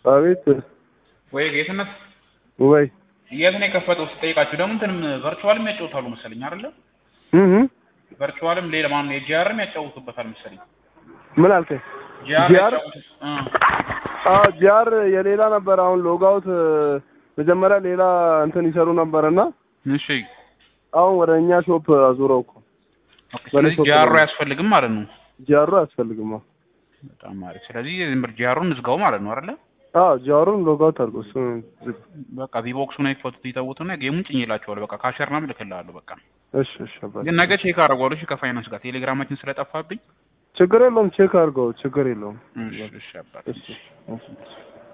አቤት ወይ ጌትነት ወይ የት ነው የከፈተው ስጠይቃችሁ ደግሞ እንትንም ቨርቹዋልም ያጫውታሉ መሰለኝ አይደለ? እህ ቨርቹዋልም ሌላ ማን ነው የጂአርም ያጫውቱበታል መሰለኝ። ምን አልከኝ? ጂአር ጂአር? ያጫውቱ እ አዎ ጂአር የሌላ ነበር። አሁን ሎጋውት መጀመሪያ ሌላ እንትን ይሰሩ ነበርና እሺ አሁን ወደ እኛ ሾፕ አዙረው እኮ ኦኬ። ስለዚህ በኔ ጂአሩ ሾፕ አያስፈልግም ማለት ነው። ጂአሩ አያስፈልግም። አዎ በጣም አሪፍ። ስለዚህ ዝም ብር ጂአሩን እንዝጋው ማለት ነው አይደለ? አዎ ጂአሩን ሎጋውት አድርጎ እሱ በቃ ቪቦክሱን አይፈቱት ይተውትና ጌሙን ጭኝላቸዋል። በቃ ካሸርና ልክልሃለሁ። በቃ እሺ እሺ አባቴ። ግን ነገ ቼክ አደርገዋለሁ። እሺ ከፋይናንስ ጋር ቴሌግራማችን ስለጠፋብኝ ችግር የለውም ቼክ አድርገው ችግር የለውም። እሺ እሺ አባት እሺ እሺ